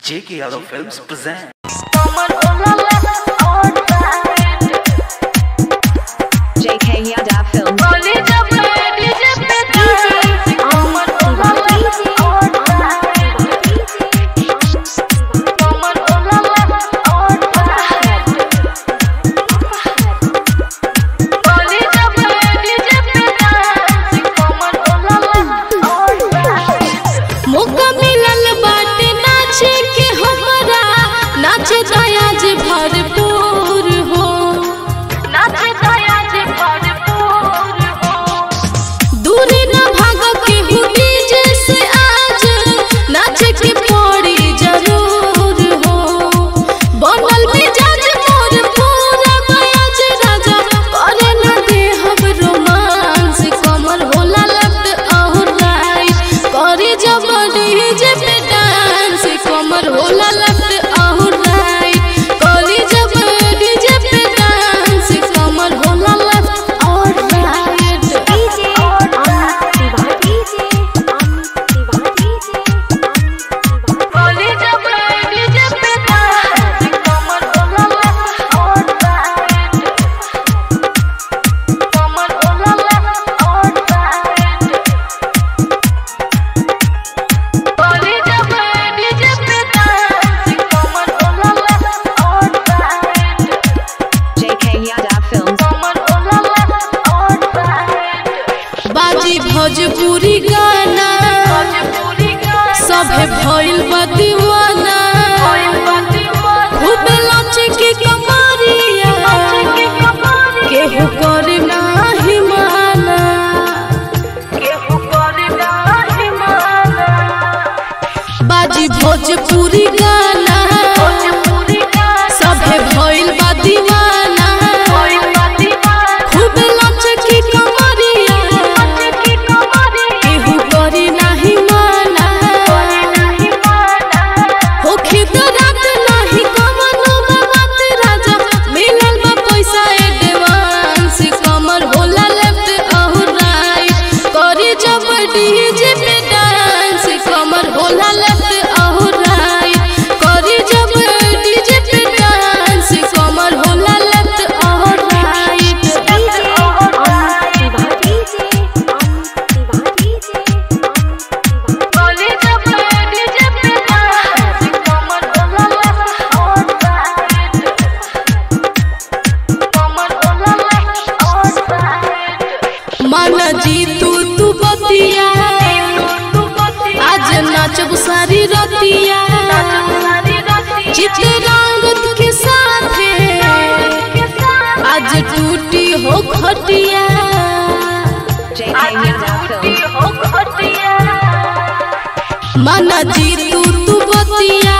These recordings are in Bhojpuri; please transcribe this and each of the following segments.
J.K. Yadav Films present. JK Yadav Films. मौका मिलल बाटे नाचे के हमरा नाचे दया जे भरपूर हो दूरी न भाग के हुडी जैसे आज नाचे के पड़ी जरूर हो बनल मिजाज मोर पूरा बयाज राजा करे न दे हम रोमांस कमर होला लफ्ट और राइट करे जब डीजे पे डांस कमर होला लफ्ट और राइट करे जब डीजे पे डांस कमर होला लफ्ट और राइट JK Yadav Films. बाजी भोजपुरी गाना सभे भइल बा दीवाना खूब लचे के कमरिया केहू करे नाही माना बाजी भोजपुरी गाना सभे भइल बा दीवाना खूब लचे के कमरिया केहू करे नाही माना होखे तो रात नाही कवनो बात राजा मिलल बा पैसा एडवांस कमर होला लेफ्ट और राइट करे जब डीजे पे डांस कमर होला लेफ्ट और राइट करे जब डीजे पे डांस कमर होला लेफ्ट और राइट माना जी तू तू बतिया आज नाचब सारी रतिया चित्ररंगत के साथ आज टूटी हो खटिया JK Yadav Films. माना जी तू तू बतिया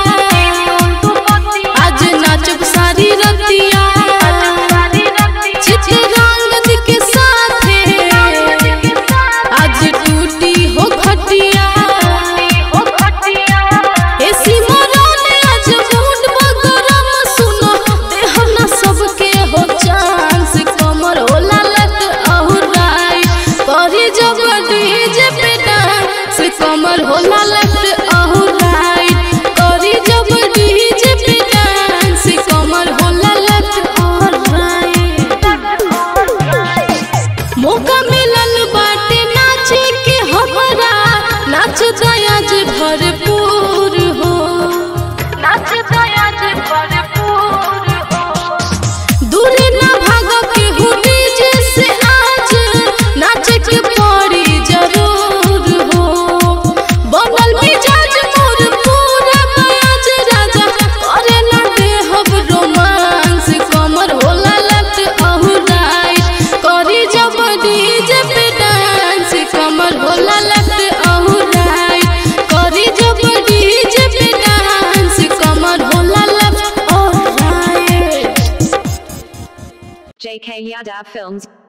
आज नाचब सारी रतिया चित्ररंगत के साथ आज टूटी हो खटिया एसी मरन आज मूड बगरम सुनो देह ना सबके हो चांस कमर होला लट और राइट करे जब डीजे पे डांस कमर होला लट और राइट करे जब डीजे पे डांस कमर होला लट और राइट मौका मिलल बाटे नाचे के हमरा नाच दया जे भरपूर हो दूरी न भाग के हुडी जैसे आज नाच के पड़ी जरूर हो बनल मिजाज मोर पूरा बयाज राजा करे न दे हम रोमांस कमर होला लेफ्ट और राइट करी जब डीजे पे डांस कमर होला लेफ्ट और राइट करी जब डीजे पे डांस कमर होला लेफ्ट और राइट JK Yadav Films.